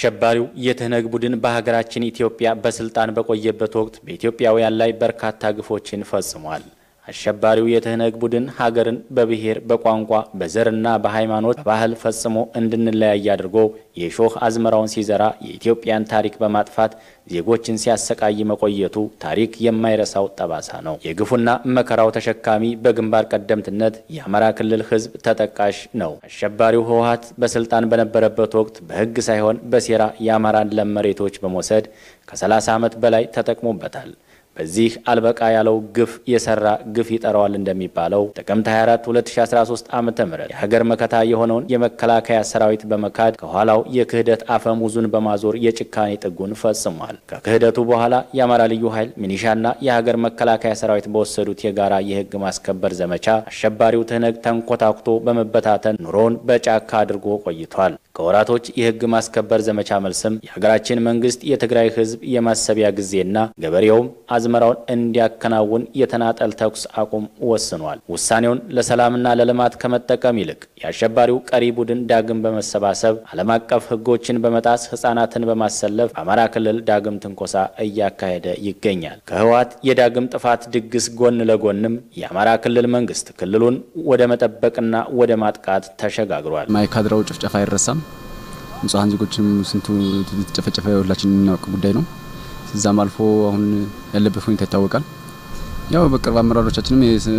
አሸባሪው የትህነግ ቡድን በሀገራችን ኢትዮጵያ በስልጣን በቆየበት ወቅት በኢትዮጵያውያን ላይ በርካታ ግፎችን ፈጽሟል። አሸባሪው የትህነግ ቡድን ሀገርን በብሔር፣ በቋንቋ፣ በዘርና በሃይማኖት በባህል ፈጽሞ እንድንለያይ አድርጎ የሾህ አዝመራውን ሲዘራ የኢትዮጵያን ታሪክ በማጥፋት ዜጎችን ሲያሰቃይ መቆየቱ ታሪክ የማይረሳው ጠባሳ ነው። የግፉና መከራው ተሸካሚ በግንባር ቀደምትነት የአማራ ክልል ሕዝብ ተጠቃሽ ነው። አሸባሪው ህወሓት በስልጣን በነበረበት ወቅት በሕግ ሳይሆን በሴራ የአማራን ለም መሬቶች በመውሰድ ከ30 ዓመት በላይ ተጠቅሞበታል። በዚህ አልበቃ ያለው ግፍ የሰራ ግፍ ይጠራዋል እንደሚባለው ጥቅምት 24 2013 ዓ ም የሀገር መከታ የሆነውን የመከላከያ ሰራዊት በመካድ ከኋላው የክህደት አፈሙዙን በማዞር የጭካኔ ጥጉን ፈጽሟል። ከክህደቱ በኋላ የአማራ ልዩ ኃይል ሚኒሻና የሀገር መከላከያ ሰራዊት በወሰዱት የጋራ የህግ ማስከበር ዘመቻ አሸባሪው ትህነግ ተንኮታኩቶ በመበታተን ኑሮውን በጫካ አድርጎ ቆይቷል። ከወራቶች የህግ ማስከበር ዘመቻ መልስም የሀገራችን መንግስት የትግራይ ህዝብ የማሰቢያ ጊዜና ገበሬውም አዝመራውን እንዲያከናውን የተናጠል ተኩስ አቁም ወስኗል። ውሳኔውን ለሰላምና ለልማት ከመጠቀም ይልቅ የአሸባሪው ቀሪ ቡድን ዳግም በመሰባሰብ ዓለም አቀፍ ህጎችን በመጣስ ህጻናትን በማሰለፍ በአማራ ክልል ዳግም ትንኮሳ እያካሄደ ይገኛል። ከህወሓት የዳግም ጥፋት ድግስ ጎን ለጎንም የአማራ ክልል መንግስት ክልሉን ወደ መጠበቅና ወደ ማጥቃት ተሸጋግሯል። ማይካድራው ጭፍጨፋ አይረሳም። ንጹሐን ዜጎችም ስንቱ የተጨፈጨፈ ሁላችን የምናውቅ ጉዳይ ነው። እዛም አልፎ አሁን ያለበት ሁኔታ ይታወቃል። ያው በቅርብ አመራሮቻችንም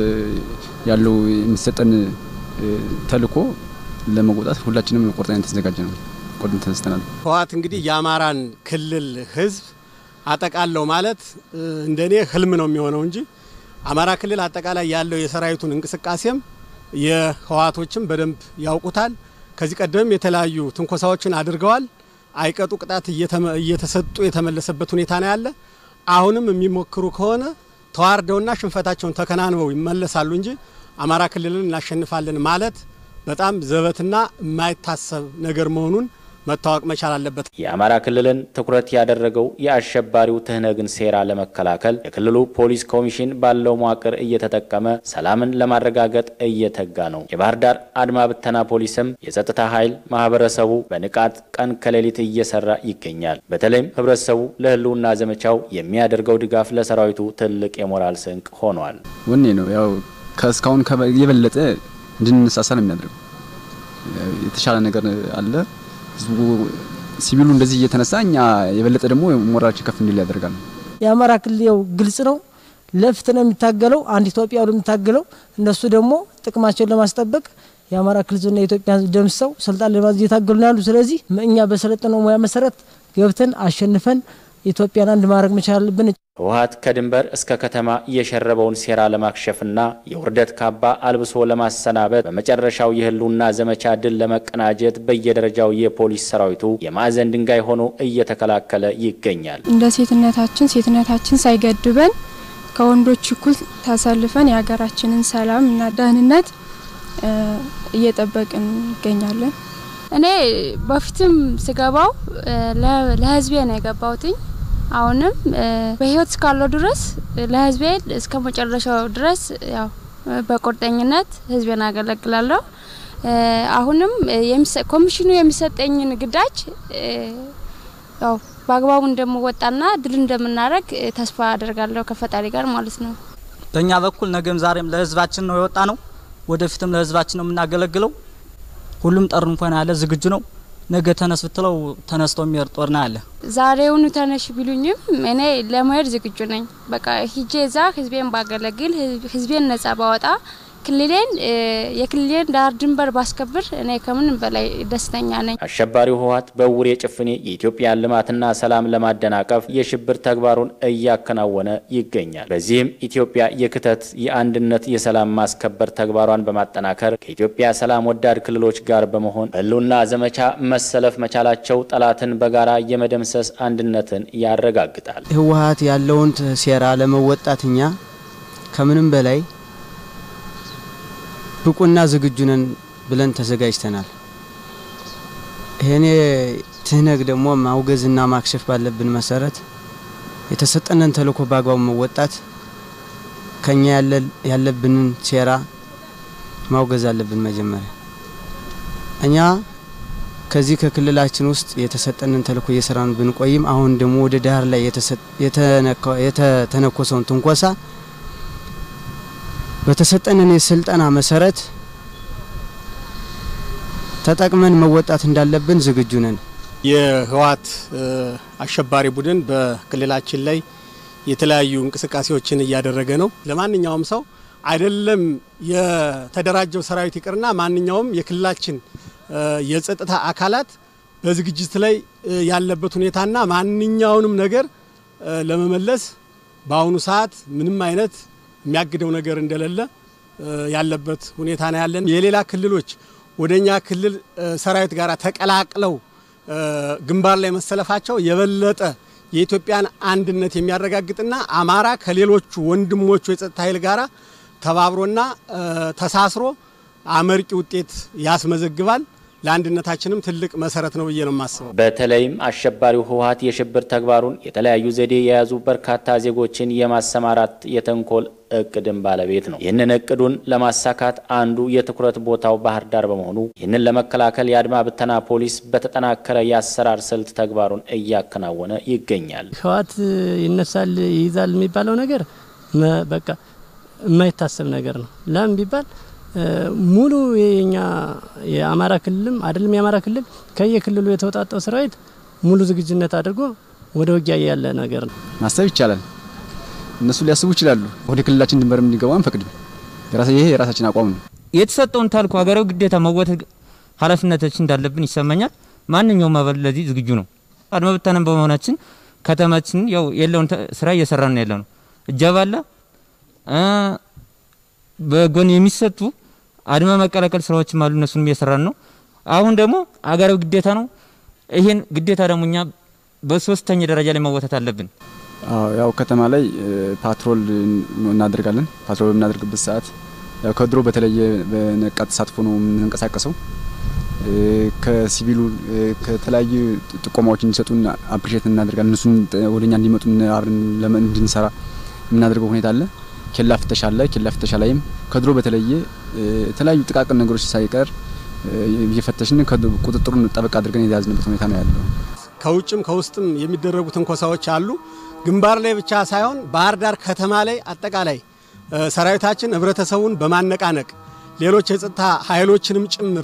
ያለው የሚሰጠን ተልዕኮ ለመወጣት ሁላችንም ቆርጠን የተዘጋጀ ነው። ቆርጠን ተነስተናል። ህወሓት እንግዲህ የአማራን ክልል ህዝብ አጠቃለው ማለት እንደኔ ህልም ነው የሚሆነው እንጂ አማራ ክልል አጠቃላይ ያለው የሰራዊቱን እንቅስቃሴም የህወሓቶችም በደንብ ያውቁታል። ከዚህ ቀደም የተለያዩ ትንኮሳዎችን አድርገዋል። አይቀጡ ቅጣት እየተሰጡ የተመለሰበት ሁኔታ ነው ያለ። አሁንም የሚሞክሩ ከሆነ ተዋርደውና ሽንፈታቸውን ተከናንበው ይመለሳሉ እንጂ አማራ ክልልን እናሸንፋለን ማለት በጣም ዘበትና የማይታሰብ ነገር መሆኑን መታወቅ መቻል አለበት። የአማራ ክልልን ትኩረት ያደረገው የአሸባሪው ትህነግን ሴራ ለመከላከል የክልሉ ፖሊስ ኮሚሽን ባለው መዋቅር እየተጠቀመ ሰላምን ለማረጋገጥ እየተጋ ነው። የባህር ዳር አድማ ብተና ፖሊስም የጸጥታ ኃይል ማህበረሰቡ በንቃት ቀን ከሌሊት እየሰራ ይገኛል። በተለይም ህብረተሰቡ ለህልውና ዘመቻው የሚያደርገው ድጋፍ ለሰራዊቱ ትልቅ የሞራል ስንቅ ሆኗል። ወኔ ነው ያው ከእስካሁን የበለጠ እንድንነሳሳ ነው የሚያደርገው። የተሻለ ነገር አለ ህዝቡ ሲቪሉ እንደዚህ እየተነሳ እኛ የበለጠ ደግሞ ሞራላችን ከፍ እንዲል ያደርጋል። የአማራ ክልል ያው ግልጽ ነው፣ ለፍትህ ነው የሚታገለው፣ አንድ ኢትዮጵያ ነው የሚታገለው። እነሱ ደግሞ ጥቅማቸውን ለማስጠበቅ የአማራ ክልልና የኢትዮጵያ ህዝብ ደምሰው ስልጣን ለማዝ እየታገሉ ነው ያሉ። ስለዚህ እኛ በሰለጠነው ሙያ መሰረት ገብተን አሸንፈን ኢትዮጵያን አንድ ማድረግ መቻል አለብን። ህወሓት ከድንበር እስከ ከተማ የሸረበውን ሴራ ለማክሸፍና የውርደት ካባ አልብሶ ለማሰናበት በመጨረሻው የህልውና ዘመቻ ድል ለመቀናጀት በየደረጃው የፖሊስ ሰራዊቱ የማዕዘን ድንጋይ ሆኖ እየተከላከለ ይገኛል። እንደ ሴትነታችን ሴትነታችን ሳይገድበን ከወንዶች እኩል ተሰልፈን የሀገራችንን ሰላም እና ደህንነት እየጠበቅን እንገኛለን። እኔ በፊትም ስገባው ለህዝቤ ነው የገባውትኝ አሁንም በህይወት እስካለው ድረስ ለህዝቤ እስከ መጨረሻው ድረስ ያው በቁርጠኝነት ህዝቤን አገለግላለሁ። አሁንም ኮሚሽኑ የሚሰጠኝን ግዳጅ ያው በአግባቡ እንደምወጣና ድል እንደምናደርግ ተስፋ አደርጋለሁ ከፈጣሪ ጋር ማለት ነው። በእኛ በኩል ነገም ዛሬም ለህዝባችን ነው የወጣ ነው። ወደፊትም ለህዝባችን ነው የምናገለግለው። ሁሉም ጠርንፎን ያለ ዝግጁ ነው። ነገ ተነስ ብትለው ተነስቶ የሚሄድ ጦር ነው ያለ። ዛሬውኑ ተነሽ ቢሉኝም እኔ ለመሄድ ዝግጁ ነኝ። በቃ ሂጄ እዛ ህዝቤን ባገለግል፣ ህዝቤን ነጻ ባወጣ፣ ክልሌን የክልሌን ዳር ድንበር ባስከብር እኔ ከምንም በላይ ደስተኛ ነኝ። አሸባሪው ህወሓት በእውር የጭፍኔ የኢትዮጵያን ልማትና ሰላም ለማደናቀፍ የሽብር ተግባሩን እያከናወነ ይገኛል። በዚህም ኢትዮጵያ የክተት የአንድነት፣ የሰላም ማስከበር ተግባሯን በማጠናከር ከኢትዮጵያ ሰላም ወዳድ ክልሎች ጋር በመሆን ህልውና ዘመቻ መሰለፍ መቻላቸው ጠላትን በጋራ የመደምሰስ አንድነትን ያረጋግጣል። ህወሓት ያለውን ሴራ ለመወጣት እኛ ከምንም በላይ ብቁና ዝግጁ ነን ብለን ተዘጋጅተናል። ይሄኔ ትህነግ ደግሞ ማውገዝና ማክሸፍ ባለብን መሰረት የተሰጠነን ተልዕኮ በአግባቡ መወጣት ከኛ ያለብንን ሴራ ማውገዝ አለብን። መጀመሪያ እኛ ከዚህ ከክልላችን ውስጥ የተሰጠንን ተልእኮ እየሰራን ብንቆይም አሁን ደግሞ ወደ ዳር ላይ የተተነኮሰውን ትንኮሳ በተሰጠንን የስልጠና መሰረት ተጠቅመን መወጣት እንዳለብን ዝግጁ ነን። የህወሓት አሸባሪ ቡድን በክልላችን ላይ የተለያዩ እንቅስቃሴዎችን እያደረገ ነው። ለማንኛውም ሰው አይደለም የተደራጀው ሰራዊት ይቅርና ማንኛውም የክልላችን የጸጥታ አካላት በዝግጅት ላይ ያለበት ሁኔታና ማንኛውንም ነገር ለመመለስ በአሁኑ ሰዓት ምንም አይነት የሚያግደው ነገር እንደሌለ ያለበት ሁኔታ ነው ያለን። የሌላ ክልሎች ወደኛ ክልል ሰራዊት ጋር ተቀላቅለው ግንባር ላይ መሰለፋቸው የበለጠ የኢትዮጵያን አንድነት የሚያረጋግጥና አማራ ከሌሎቹ ወንድሞቹ የጸጥታ ኃይል ጋር ተባብሮና ተሳስሮ አመርቂ ውጤት ያስመዘግባል። ለአንድነታችንም ትልቅ መሰረት ነው ብዬ ነው የማስበው። በተለይም አሸባሪው ህወሓት የሽብር ተግባሩን የተለያዩ ዘዴ የያዙ በርካታ ዜጎችን የማሰማራት የተንኮል እቅድን ባለቤት ነው። ይህንን እቅዱን ለማሳካት አንዱ የትኩረት ቦታው ባህር ዳር በመሆኑ ይህንን ለመከላከል የአድማ ብተና ፖሊስ በተጠናከረ የአሰራር ስልት ተግባሩን እያከናወነ ይገኛል። ህወሓት ይነሳል ይይዛል የሚባለው ነገር በቃ የማይታሰብ ነገር ነው። ለምን ቢባል ሙሉ የኛ የአማራ ክልልም አይደለም የአማራ ክልል ከየክልሉ የተውጣጣው ሰራዊት ሙሉ ዝግጁነት አድርጎ ወደ ውጊያ ያለ ነገር ነው። ማሰብ ይቻላል። እነሱ ሊያስቡ ይችላሉ። ወደ ክልላችን ድንበር እንዲገቡ አንፈቅድም። ይሄ የራሳችን አቋም ነው። የተሰጠውን ታልኮ ሀገራዊ ግዴታ መወጣት ኃላፊነታችን እንዳለብን ይሰማኛል። ማንኛውም አባል ለዚህ ዝግጁ ነው። አድማ ብተናም በመሆናችን ከተማችን ያው የለውን ስራ እየሰራን ነው ያለ ነው። እጀባ አለ በጎን የሚሰጡ አድማ መቀላቀል ስራዎችም አሉ። እነሱንም እየሰራን ነው። አሁን ደግሞ አገራዊ ግዴታ ነው። ይሄን ግዴታ ደግሞ እኛ በሶስተኛ ደረጃ ላይ መወጣት አለብን። ያው ከተማ ላይ ፓትሮል እናደርጋለን። ፓትሮል በምናደርግበት ሰዓት ያው ከድሮ በተለየ በነቃ ተሳትፎ ነው የምንንቀሳቀሰው። ከሲቪሉ ከተለያዩ ጥቆማዎች እንዲሰጡን አፕሪሼት እናደርጋለን። እነሱን ወደኛ እንዲመጡ አብረን እንድንሰራ የምናደርገው ሁኔታ አለ። ኬላ ፍተሻ አለ። ኬላ ፍተሻ ላይም ከድሮ በተለየ የተለያዩ ጥቃቅን ነገሮች ሳይቀር እየፈተሽን ቁጥጥሩን ጠበቅ አድርገን የያዝንበት ሁኔታ ነው ያለው። ከውጭም ከውስጥም የሚደረጉ ትንኮሳዎች አሉ። ግንባር ላይ ብቻ ሳይሆን ባህር ዳር ከተማ ላይ አጠቃላይ ሰራዊታችን ህብረተሰቡን በማነቃነቅ ሌሎች የጸጥታ ኃይሎችንም ጭምር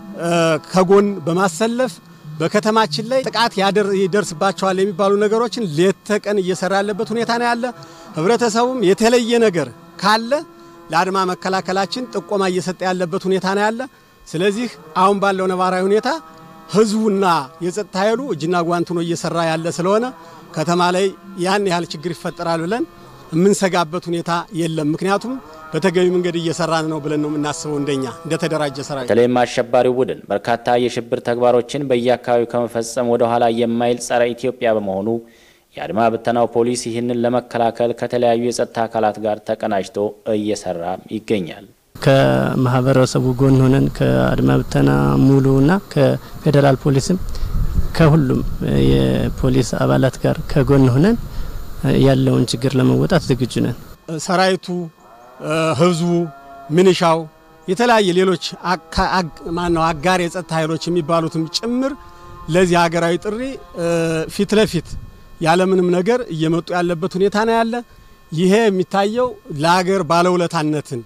ከጎን በማሰለፍ በከተማችን ላይ ጥቃት ይደርስባቸዋል የሚባሉ ነገሮችን ሌት ተቀን እየሰራ ያለበት ሁኔታ ነው ያለ። ህብረተሰቡም የተለየ ነገር ካለ ለአድማ መከላከላችን ጥቆማ እየሰጠ ያለበት ሁኔታ ነው ያለ። ስለዚህ አሁን ባለው ነባራዊ ሁኔታ ህዝቡና የጸጥታ ኃይሉ እጅና ጓንት ሆኖ እየሰራ ያለ ስለሆነ ከተማ ላይ ያን ያህል ችግር ይፈጠራል ብለን የምንሰጋበት ሁኔታ የለም። ምክንያቱም በተገቢ መንገድ እየሰራን ነው ብለን ነው የምናስበው እንደኛ እንደተደራጀ ሰራዊት። በተለይም አሸባሪው ቡድን በርካታ የሽብር ተግባሮችን በየአካባቢው ከመፈጸም ወደ ኋላ የማይል ጸረ ኢትዮጵያ በመሆኑ የአድማ ብተናው ፖሊስ ይህንን ለመከላከል ከተለያዩ የጸጥታ አካላት ጋር ተቀናጅቶ እየሰራ ይገኛል። ከማህበረሰቡ ጎን ሆነን ከአድማ ብተና ሙሉና ከፌዴራል ፖሊስም ከሁሉም የፖሊስ አባላት ጋር ከጎን ሆነን ያለውን ችግር ለመወጣት ዝግጁ ነን። ሰራዊቱ፣ ህዝቡ፣ ምንሻው፣ የተለያየ ሌሎች ማነው አጋር የጸጥታ ኃይሎች የሚባሉትም ጭምር ለዚህ ሀገራዊ ጥሪ ፊት ለፊት ያለምንም ነገር እየመጡ ያለበት ሁኔታ ነው ያለ። ይሄ የሚታየው ለሀገር ባለውለታነትን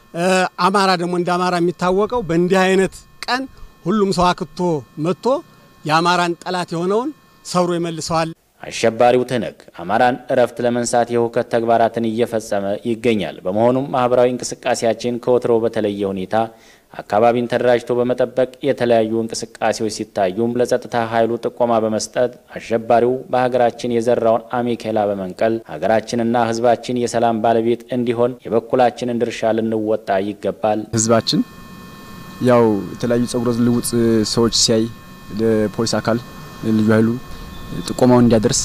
አማራ ደግሞ እንደ አማራ የሚታወቀው በእንዲህ አይነት ቀን ሁሉም ሰው አክቶ መጥቶ የአማራን ጠላት የሆነውን ሰብሮ ይመልሰዋል። አሸባሪው ትህነግ አማራን እረፍት ለመንሳት የሁከት ተግባራትን እየፈጸመ ይገኛል። በመሆኑም ማህበራዊ እንቅስቃሴያችን ከወትሮ በተለየ ሁኔታ አካባቢን ተደራጅቶ በመጠበቅ የተለያዩ እንቅስቃሴዎች ሲታዩም ለጸጥታ ኃይሉ ጥቆማ በመስጠት አሸባሪው በሀገራችን የዘራውን አሜኬላ በመንቀል ሀገራችንና ሕዝባችን የሰላም ባለቤት እንዲሆን የበኩላችንን ድርሻ ልንወጣ ይገባል። ህዝባችን ያው የተለያዩ ጸጉረ ልውጥ ሰዎች ሲያይ ለፖሊስ አካል ልዩ ኃይሉ ጥቆማውን እንዲያደርስ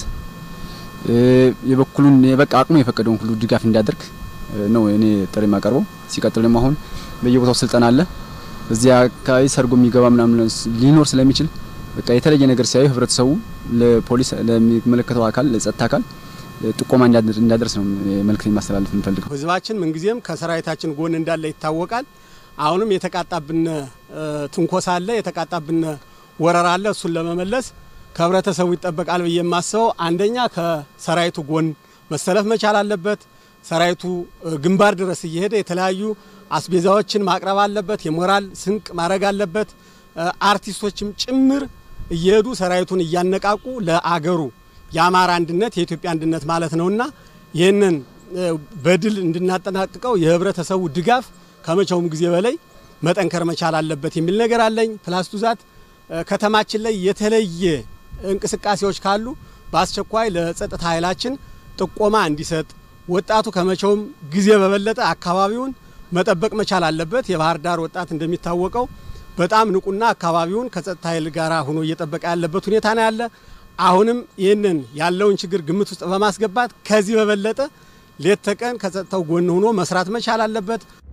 የበኩሉን በቃ አቅሙ የፈቀደውን ሁሉ ድጋፍ እንዲያደርግ ነው እኔ ጥሪ የማቀርበው። ሲቀጥል ደግሞ አሁን በየቦታው ስልጠና አለ። እዚያ አካባቢ ሰርጎ የሚገባ ምናምን ሊኖር ስለሚችል በቃ የተለየ ነገር ሲያዩ ህብረተሰቡ ለፖሊስ ለሚመለከተው አካል ለጸጥታ አካል ጥቆማ እንዲያደርስ ነው መልእክት ማስተላለፍ የምፈልገው። ህዝባችን ምንጊዜም ከሰራዊታችን ጎን እንዳለ ይታወቃል። አሁንም የተቃጣብን ትንኮሳ አለ፣ የተቃጣብን ወረራ አለ። እሱን ለመመለስ ከህብረተሰቡ ይጠበቃል ብዬ የማስበው አንደኛ ከሰራዊቱ ጎን መሰለፍ መቻል አለበት። ሰራዊቱ ግንባር ድረስ እየሄደ የተለያዩ አስቤዛዎችን ማቅረብ አለበት። የሞራል ስንቅ ማድረግ አለበት። አርቲስቶችም ጭምር እየሄዱ ሰራዊቱን እያነቃቁ ለአገሩ የአማራ አንድነት የኢትዮጵያ አንድነት ማለት ነውና ይህንን በድል እንድናጠናቅቀው የህብረተሰቡ ድጋፍ ከመቼውም ጊዜ በላይ መጠንከር መቻል አለበት የሚል ነገር አለኝ። ፕላስ ቱ ዛት ከተማችን ላይ የተለየ እንቅስቃሴዎች ካሉ በአስቸኳይ ለጸጥታ ኃይላችን ጥቆማ እንዲሰጥ ወጣቱ ከመቼውም ጊዜ በበለጠ አካባቢውን መጠበቅ መቻል አለበት። የባህር ዳር ወጣት እንደሚታወቀው በጣም ንቁና አካባቢውን ከጸጥታ ኃይል ጋር ሆኖ እየጠበቀ ያለበት ሁኔታ ነው ያለ። አሁንም ይህንን ያለውን ችግር ግምት ውስጥ በማስገባት ከዚህ በበለጠ ሌት ተቀን ከጸጥታው ጎን ሆኖ መስራት መቻል አለበት።